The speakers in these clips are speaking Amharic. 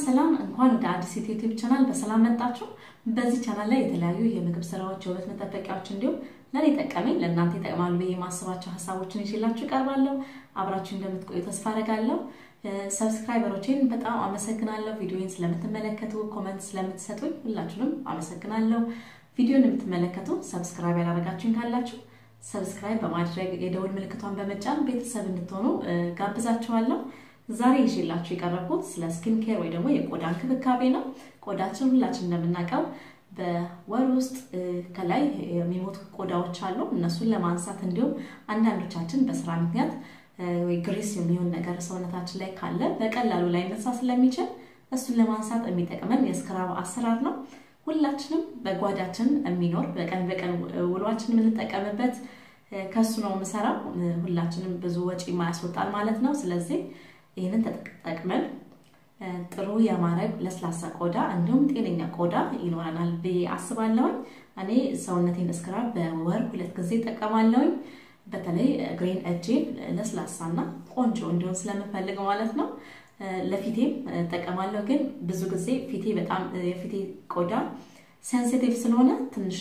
ሰላም፣ እንኳን ወደ አዲስ ዩቲዩብ ቻናል በሰላም መጣችሁ። በዚህ ቻናል ላይ የተለያዩ የምግብ ስራዎች፣ የውበት መጠበቂያዎች እንዲሁም ለእኔ ጠቀመኝ ለእናንተ ይጠቅማሉ ብዬ የማስባቸው ሀሳቦችን ይዤላችሁ እቀርባለሁ። አብራችሁ እንደምትቆዩ ተስፋ አደርጋለሁ። ሰብስክራይበሮቼን በጣም አመሰግናለሁ። ቪዲዮን ስለምትመለከቱ፣ ኮመንት ስለምትሰጡኝ ሁላችሁንም አመሰግናለሁ። ቪዲዮን የምትመለከቱ ሰብስክራይብ ያላደረጋችሁኝ ካላችሁ ሰብስክራይብ በማድረግ የደውል ምልክቷን በመጫን ቤተሰብ እንድትሆኑ ጋብዛችኋለሁ። ዛሬ ይዤላችሁ የቀረብኩት ስለ ስኪን ኬር ወይ ደግሞ የቆዳ እንክብካቤ ነው። ቆዳችን ሁላችን እንደምናውቀው በወር ውስጥ ከላይ የሚሞቱ ቆዳዎች አሉ። እነሱን ለማንሳት እንዲሁም አንዳንዶቻችን በስራ ምክንያት ወይ ግሪስ የሚሆን ነገር ሰውነታችን ላይ ካለ በቀላሉ ላይ ነሳ ስለሚችል እሱን ለማንሳት የሚጠቅመን የስክራብ አሰራር ነው። ሁላችንም በጓዳችን የሚኖር በቀን በቀን ውሏችን የምንጠቀምበት ከሱ ነው የምሰራው። ሁላችንም ብዙ ወጪ የማያስወጣል ማለት ነው። ስለዚህ ይህንን ተጠቅመን ጥሩ የማረግ ለስላሳ ቆዳ እንዲሁም ጤነኛ ቆዳ ይኖረናል ብዬ አስባለሁኝ። እኔ ሰውነቴን ስክራብ በወር ሁለት ጊዜ እጠቀማለሁኝ። በተለይ ግሬን እጄን ለስላሳና ቆንጆ እንዲሆን ስለምፈልግ ማለት ነው። ለፊቴም እጠቀማለሁ። ግን ብዙ ጊዜ ፊቴ በጣም የፊቴ ቆዳ ሴንሲቲቭ ስለሆነ ትንሽ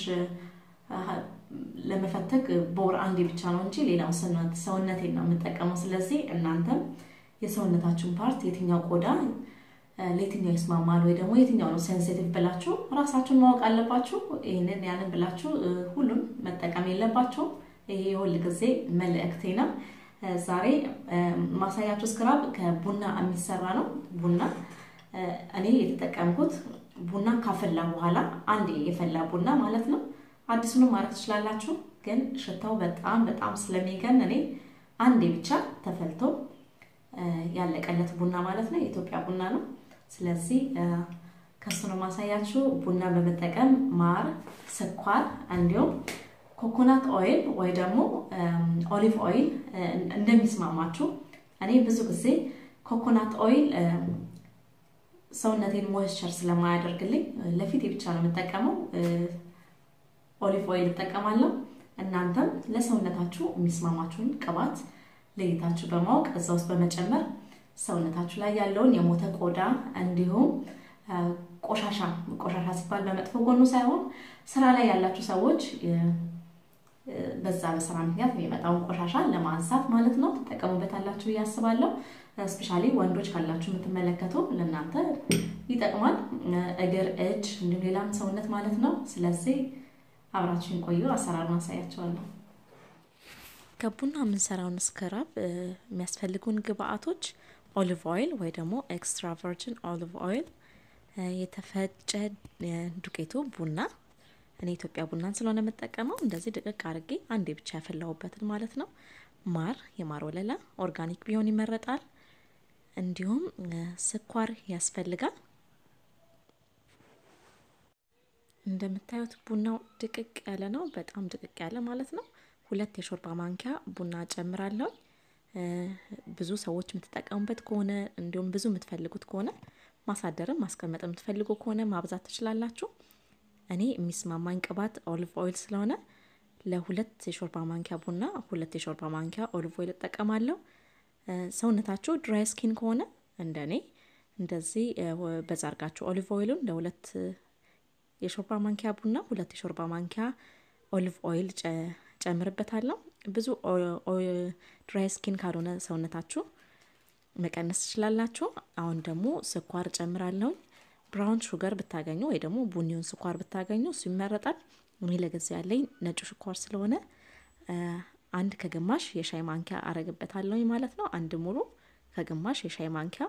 ለመፈተግ በወር አንዴ ብቻ ነው እንጂ ሌላው ሰውነቴን ነው የምጠቀመው። ስለዚህ እናንተም የሰውነታችሁን ፓርት የትኛው ቆዳ ለየትኛው ይስማማል ወይ ደግሞ የትኛው ነው ሴንሲቲቭ ብላችሁ ራሳችሁን ማወቅ አለባችሁ። ይህንን ያንን ብላችሁ ሁሉን መጠቀም የለባችሁም። ይሄ የሁል ጊዜ መልእክቴ ነው። ዛሬ ማሳያችሁ ስክራብ ከቡና የሚሰራ ነው። ቡና እኔ የተጠቀምኩት ቡና ካፈላ በኋላ አንድ የፈላ ቡና ማለት ነው። አዲሱንም ማድረግ ትችላላችሁ፣ ግን ሽታው በጣም በጣም ስለሚገን እኔ አንዴ ብቻ ተፈልቶ ያለቀለት ቡና ማለት ነው። የኢትዮጵያ ቡና ነው። ስለዚህ ከሱ ነው ማሳያችሁ። ቡና በመጠቀም ማር፣ ስኳር እንዲሁም ኮኮናት ኦይል ወይ ደግሞ ኦሊቭ ኦይል እንደሚስማማችሁ። እኔ ብዙ ጊዜ ኮኮናት ኦይል ሰውነቴን ሞይስቸር ስለማያደርግልኝ ለፊቴ ብቻ ነው የምጠቀመው። ኦሊቭ ኦይል እጠቀማለሁ። እናንተም ለሰውነታችሁ የሚስማማችሁን ቅባት ለይታችሁ በማወቅ እዛ ውስጥ በመጨመር ሰውነታችሁ ላይ ያለውን የሞተ ቆዳ እንዲሁም ቆሻሻ ቆሻሻ ሲባል በመጥፎ ጎኑ ሳይሆን ስራ ላይ ያላችሁ ሰዎች በዛ በስራ ምክንያት የሚመጣውን ቆሻሻ ለማንሳት ማለት ነው ትጠቀሙበታላችሁ ብዬ አስባለሁ። ስፔሻሊ ወንዶች ካላችሁ የምትመለከቱ ለእናንተ ይጠቅማል። እግር፣ እጅ እንዲሁም ሌላም ሰውነት ማለት ነው። ስለዚህ አብራችሁን ቆዩ። አሰራሩን አሳያቸዋለሁ። ከቡና የምንሰራውን ስክራብ የሚያስፈልጉን ግብአቶች ኦሊቭ ኦይል ወይ ደግሞ ኤክስትራ ቨርጅን ኦሊቭ ኦይል፣ የተፈጨ ዱቄቱ ቡና እኔ ኢትዮጵያ ቡናን ስለሆነ የምጠቀመው እንደዚህ ድቅቅ አድርጌ አንዴ ብቻ ያፈላሁበትን ማለት ነው። ማር፣ የማር ወለላ ኦርጋኒክ ቢሆን ይመረጣል። እንዲሁም ስኳር ያስፈልጋል። እንደምታዩት ቡናው ድቅቅ ያለ ነው፣ በጣም ድቅቅ ያለ ማለት ነው። ሁለት የሾርባ ማንኪያ ቡና ጨምራለሁ። ብዙ ሰዎች የምትጠቀሙበት ከሆነ እንዲሁም ብዙ የምትፈልጉት ከሆነ ማሳደርም ማስቀመጥ የምትፈልጉ ከሆነ ማብዛት ትችላላችሁ። እኔ የሚስማማኝ ቅባት ኦሊቭ ኦይል ስለሆነ ለሁለት የሾርባ ማንኪያ ቡና ሁለት የሾርባ ማንኪያ ኦሊቭ ኦይል እጠቀማለሁ። ሰውነታችሁ ድራይ ስኪን ከሆነ እንደ እኔ እንደዚህ በዛ አርጋችሁ ኦሊቭ ኦይሉን ለሁለት የሾርባ ማንኪያ ቡና ሁለት የሾርባ ማንኪያ ኦሊቭ ኦይል ጨምርበታለሁ። ብዙ ድራይ ስኪን ካልሆነ ሰውነታችሁ መቀነስ ትችላላችሁ። አሁን ደግሞ ስኳር ጨምራለሁ። ብራውን ሹገር ብታገኙ ወይ ደግሞ ቡኒውን ስኳር ብታገኙ እሱ ይመረጣል። እኔ ለጊዜው ያለኝ ነጩ ስኳር ስለሆነ አንድ ከግማሽ የሻይ ማንኪያ አረግበታለሁ ማለት ነው። አንድ ሙሉ ከግማሽ የሻይ ማንኪያ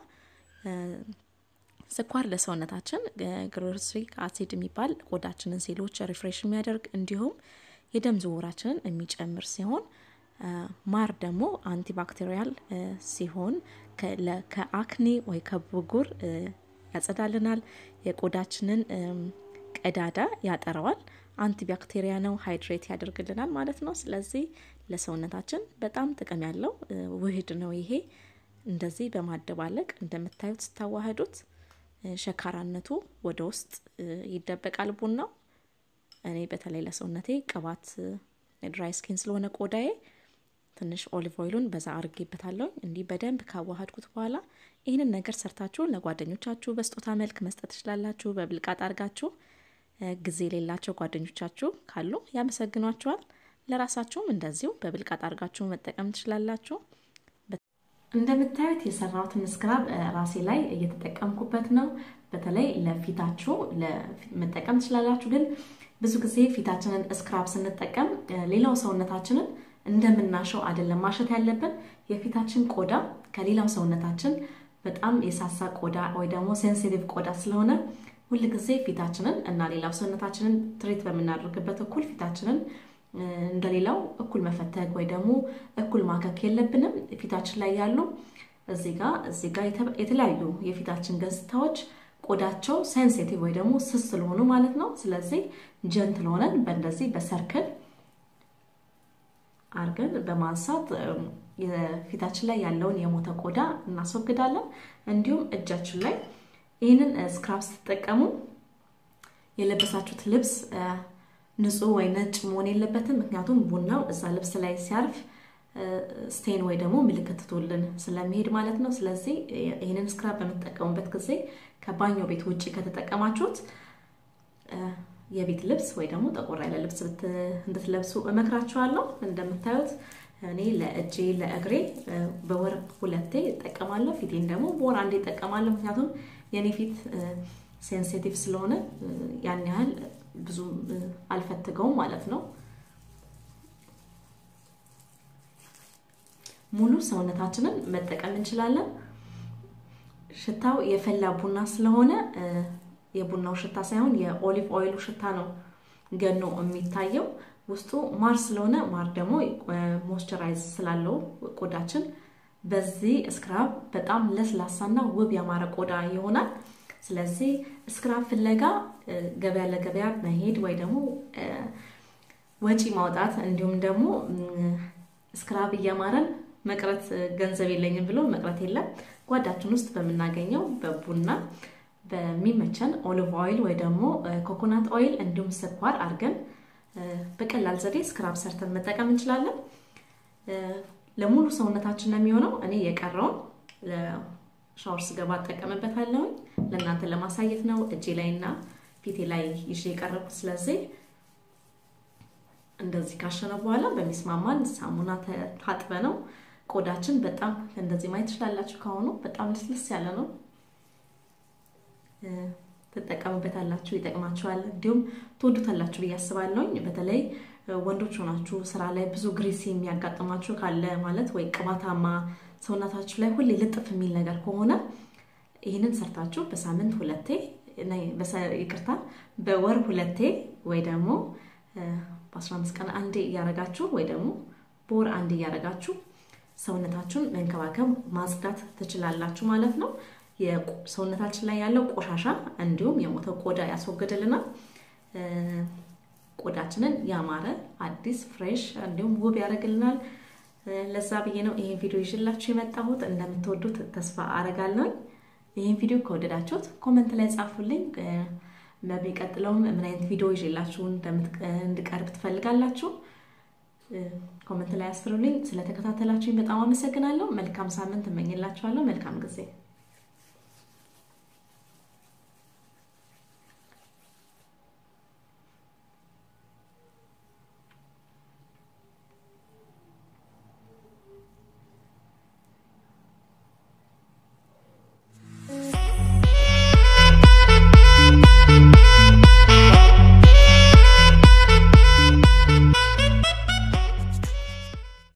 ስኳር ለሰውነታችን ግሎሪክ አሲድ የሚባል ቆዳችንን ሴሎች ሪፍሬሽ የሚያደርግ እንዲሁም የደም ዝውውራችንን የሚጨምር ሲሆን ማር ደግሞ አንቲባክቴሪያል ሲሆን ከአክኔ ወይ ከብጉር ያጸዳልናል። የቆዳችንን ቀዳዳ ያጠረዋል። አንቲባክቴሪያ ነው፣ ሃይድሬት ያደርግልናል ማለት ነው። ስለዚህ ለሰውነታችን በጣም ጥቅም ያለው ውህድ ነው ይሄ። እንደዚህ በማደባለቅ እንደምታዩት ስታዋህዱት ሸካራነቱ ወደ ውስጥ ይደበቃል ቡናው። እኔ በተለይ ለሰውነቴ ቅባት ድራይ ስኪን ስለሆነ ቆዳዬ ትንሽ ኦሊቭ ኦይሉን በዛ አርጌበታለሁ። እንዲህ በደንብ ካዋሃድኩት በኋላ ይህንን ነገር ሰርታችሁ ለጓደኞቻችሁ በስጦታ መልክ መስጠት ትችላላችሁ። በብልቃጥ አርጋችሁ ጊዜ የሌላቸው ጓደኞቻችሁ ካሉ ያመሰግኗቸዋል። ለራሳችሁም እንደዚሁ በብልቃጥ አርጋችሁ መጠቀም ትችላላችሁ። እንደምታዩት የሰራሁትን ስክራብ ራሴ ላይ እየተጠቀምኩበት ነው። በተለይ ለፊታችሁ መጠቀም ትችላላችሁ። ግን ብዙ ጊዜ ፊታችንን ስክራብ ስንጠቀም ሌላው ሰውነታችንን እንደምናሸው አይደለም ማሸት ያለብን። የፊታችን ቆዳ ከሌላው ሰውነታችን በጣም የሳሳ ቆዳ ወይ ደግሞ ሴንሲቲቭ ቆዳ ስለሆነ ሁል ጊዜ ፊታችንን እና ሌላው ሰውነታችንን ትሬት በምናደርግበት እኩል ፊታችንን እንደሌላው እኩል መፈተግ ወይ ደግሞ እኩል ማከክ የለብንም። ፊታችን ላይ ያሉ እዚህ ጋ እዚህ ጋ የተለያዩ የፊታችን ገጽታዎች ቆዳቸው ሴንሲቲቭ ወይ ደግሞ ስስ ስለሆኑ ማለት ነው። ስለዚህ ጀንትል ሆነን በእንደዚህ በሰርክል አርገን በማንሳት የፊታችን ላይ ያለውን የሞተ ቆዳ እናስወግዳለን። እንዲሁም እጃችን ላይ ይህንን ስክራብ ስትጠቀሙ የለበሳችሁት ልብስ ንጹህ ወይ ነጭ መሆን የለበትም። ምክንያቱም ቡናው እዛ ልብስ ላይ ሲያርፍ ስቴን ወይ ደግሞ ምልክት ትቶልን ስለሚሄድ ማለት ነው። ስለዚህ ይህንን ስክራብ በምትጠቀሙበት ጊዜ ከባኞ ቤት ውጭ ከተጠቀማችሁት የቤት ልብስ ወይ ደግሞ ጠቆር ያለ ልብስ እንድትለብሱ እመክራችኋለሁ። እንደምታዩት እኔ ለእጄ ለእግሬ በወር ሁለቴ እጠቀማለሁ። ፊቴን ደግሞ በወር አንዴ እጠቀማለሁ። ምክንያቱም የእኔ ፊት ሴንሲቲቭ ስለሆነ ያን ያህል ብዙ አልፈትገውም ማለት ነው። ሙሉ ሰውነታችንን መጠቀም እንችላለን። ሽታው የፈላ ቡና ስለሆነ የቡናው ሽታ ሳይሆን የኦሊቭ ኦይሉ ሽታ ነው ገኖ የሚታየው። ውስጡ ማር ስለሆነ ማር ደግሞ ሞይስቸራይዝ ስላለው ቆዳችን በዚህ ስክራብ በጣም ለስላሳና ውብ ያማረ ቆዳ ይሆናል። ስለዚህ ስክራብ ፍለጋ ገበያ ለገበያ መሄድ ወይ ደግሞ ወጪ ማውጣት እንዲሁም ደግሞ ስክራብ እያማረን መቅረት ገንዘብ የለኝም ብሎ መቅረት የለም። ጓዳችን ውስጥ በምናገኘው በቡና በሚመቸን ኦሊቭ ኦይል ወይ ደግሞ ኮኮናት ኦይል እንዲሁም ስኳር አድርገን በቀላል ዘዴ ስክራብ ሰርተን መጠቀም እንችላለን። ለሙሉ ሰውነታችን ነው የሚሆነው። እኔ የቀረውን ሻወር ስገባ እጠቀምበታለሁኝ። ለእናንተ ለማሳየት ነው እጄ ላይ እና ፊቴ ላይ ይዤ የቀረብኩት። ስለዚህ እንደዚህ ካሸነ በኋላ በሚስማማን ሳሙና ታጥበ ነው ቆዳችን በጣም እንደዚህ ማየት ትችላላችሁ። ከሆኑ በጣም ልስልስ ያለ ነው። ትጠቀሙበታላችሁ፣ ይጠቅማችኋል፣ እንዲሁም ትወዱታላችሁ ብዬ አስባለሁኝ። በተለይ ወንዶች ሆናችሁ ስራ ላይ ብዙ ግሪሲ የሚያጋጥማችሁ ካለ ማለት ወይ ቅባታማ ሰውነታችሁ ላይ ሁሌ ልጥፍ የሚል ነገር ከሆነ ይህንን ሰርታችሁ በሳምንት ሁለቴ ይቅርታ፣ በወር ሁለቴ ወይ ደግሞ በአስራ አምስት ቀን አንዴ እያረጋችሁ ወይ ደግሞ በወር አንዴ እያረጋችሁ ሰውነታችሁን መንከባከብ ማጽዳት ትችላላችሁ ማለት ነው። ሰውነታችን ላይ ያለው ቆሻሻ እንዲሁም የሞተ ቆዳ ያስወግድልናል። ቆዳችንን ያማረ አዲስ ፍሬሽ እንዲሁም ውብ ያደርግልናል። ለዛ ብዬ ነው ይህን ቪዲዮ ይዤላችሁ የመጣሁት። እንደምትወዱት ተስፋ አረጋለሁ። ይህን ቪዲዮ ከወደዳችሁት ኮመንት ላይ ጻፉልኝ። በሚቀጥለውም ምን አይነት ቪዲዮ ይዤላችሁ እንድቀርብ ትፈልጋላችሁ? ኮመንት ላይ አስፍሩልኝ። ስለተከታተላችሁኝ በጣም አመሰግናለሁ። መልካም ሳምንት እመኝላችኋለሁ። መልካም ጊዜ